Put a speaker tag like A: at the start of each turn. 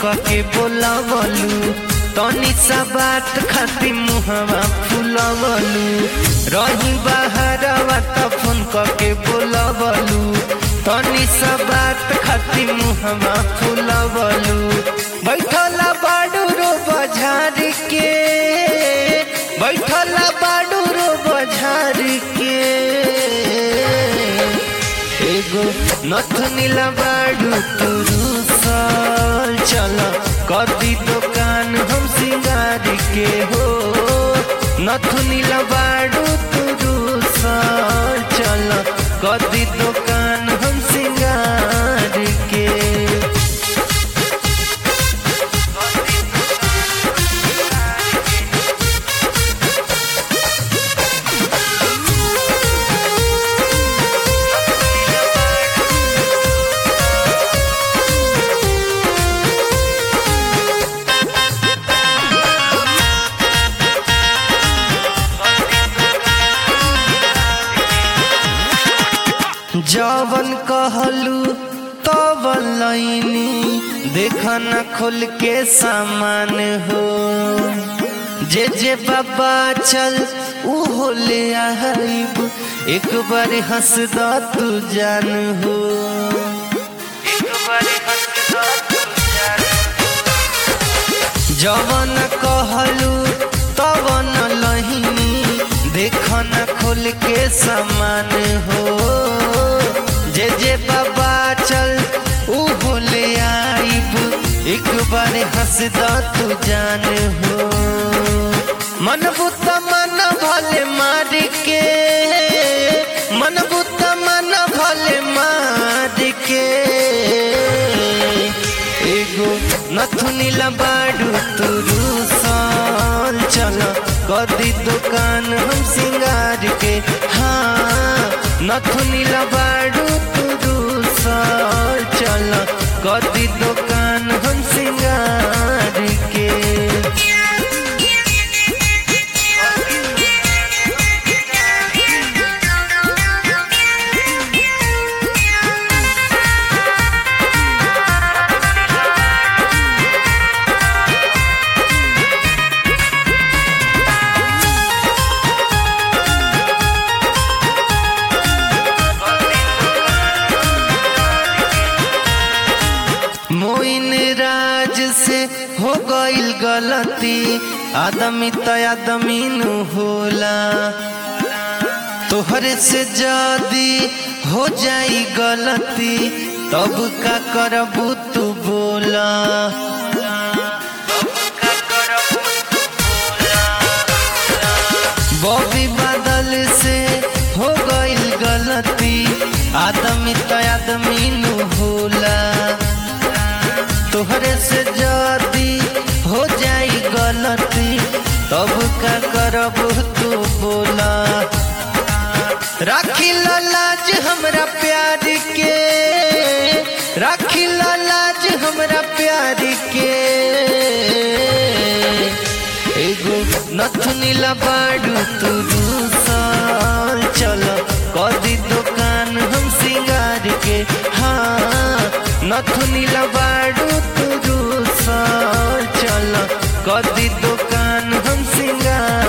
A: के बोलावलू तनी सा बात खाती मुहवा फुलावलू रही बाहरवा त फोन के बोलावलू तनी सा बात खाती मुहवा फुलावलू बैठला बाडू रो बझार के बैठला बाडू रो बझार के एगो नथनीला बाडू तुरु साल चल कदी दुकान हम सिंगार के हो नथनीला बाडू तुरु साल चल कदी दुकान हम सिंगार के जवन कहलू तब लैनी देखना खोल के सामान हो जे जे बाबा चल ऊ ले आइब एक बार हंस द तू जान हो एक बार हंस द तू जान जवन कहलू तवन लहिनी देखन खोल के समान हो जे जे बाबा चल ऊ बोले आइब एक बार हंस द तू जान हो मन बुत मन भले मार के मन बुत मन भले मार के एगो नथुनीला बाडू तुरु साल चल कदी दुकान हम सिंगार के हाँ नथुनीला बाडू तुरु साल चल कदी दुकान हम सिंगार के मोइन राज से हो गईल गलती आदमी त आदमी नु होला तोहरे से जदी हो जाई गलती तब का करबू तू बोला बॉबी बादल से हो गईल गलती आदमी त आदमी नु होला तोहरे से जदी हो जाई गलती तब का करब तू बोला राखी लाज हमरा प्यार के राखी लाज हमरा प्यार के एगो नथुनीला बाडू तू साल चल कदी दुकान हम सिंगार के हाँ नथुनीला बाडू तू साल चल कदी दुकान हम सिंगार